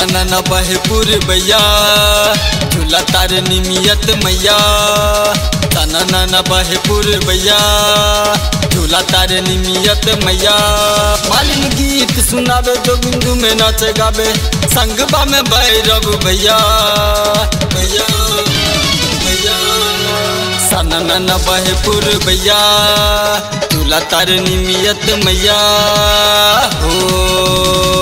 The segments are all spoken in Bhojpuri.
न बहपुर भैया झूला तार निमियत मैया तना न बहपुर भैया झूला तार निमियत मैया मालिन गीत सुनावे जो बिंदु में नाच गावे संगबा में भैरव भैया भैया भैया सनन न बहपुर भैया झूला तार निमियत मैया हो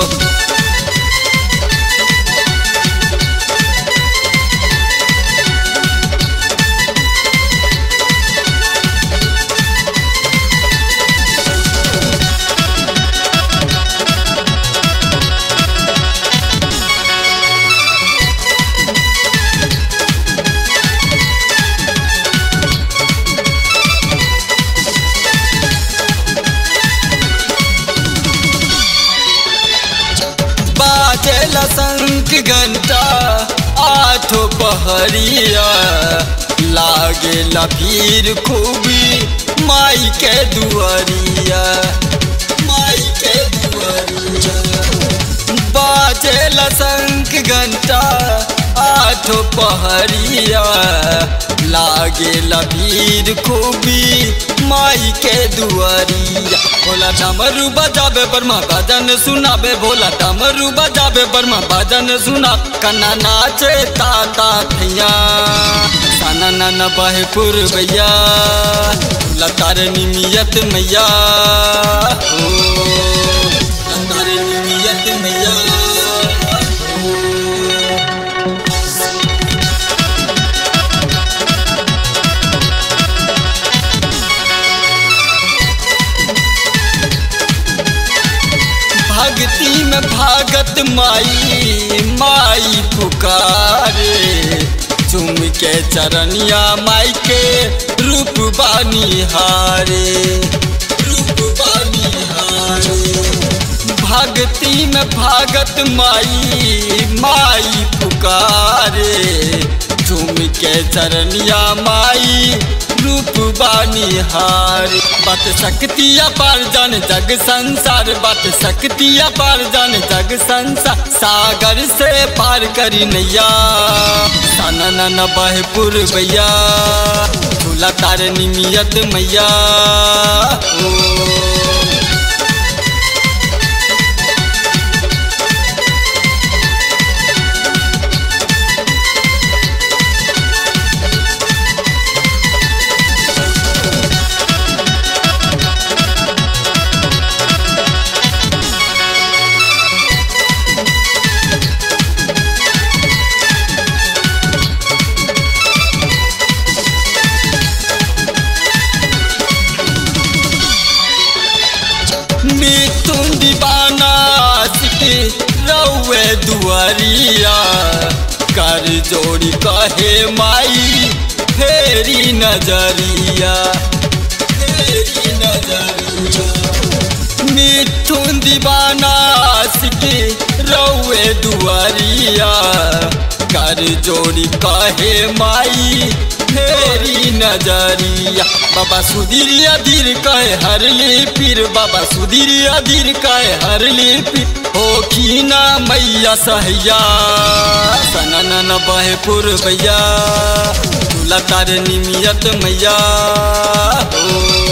बाजेला शंख घंटा आठो पहरिया लागेला भीड़ खूबी माई के दुआरिया माई के दुआरिया बाजेला शंख घंटा आठो पहरिया लागेला भीड़ खूबी माई के दुआरिया भोला डमरू बजाबे बर्मा भजन सुनाबे भोला डमरू बजाबे बर्मा भजन सुना कन्ना नाचे ताता भैया साना नाना बहपुर भैया लतार निमियत मैया हो लतार निमियत मैया भक्ति में भागत माई माई पुकारे चुम के चरनिया माई के रूप बानी हारे रूप बानी हारे भक्ति में भागत माई माई पुकारे झूम के चरनिया माई रूप बानी हार बात शक्तिया पार जान जग संसार बात शक्तिया पार जान जग संसार सागर से पार करी नैया साना न बहपुर भैया झूला तार निमियत मैया ओ मिथुन दीवाना सिटी रउए दुआरिया कर जोड़ी कहे माई फेरी नजरिया फेरी नजरिया मिथुन दीवाना सिटी रउए दुआरिया कर जोड़ी कहे माई फेरी नजरिया बाबा सुधीरिया धीर कहे हरली पीर बाबा सुधीरिया धीर कहे हरली पीर हो की ना मैया सहैया सनन बहपुर भैया लतार निमियत मैया हो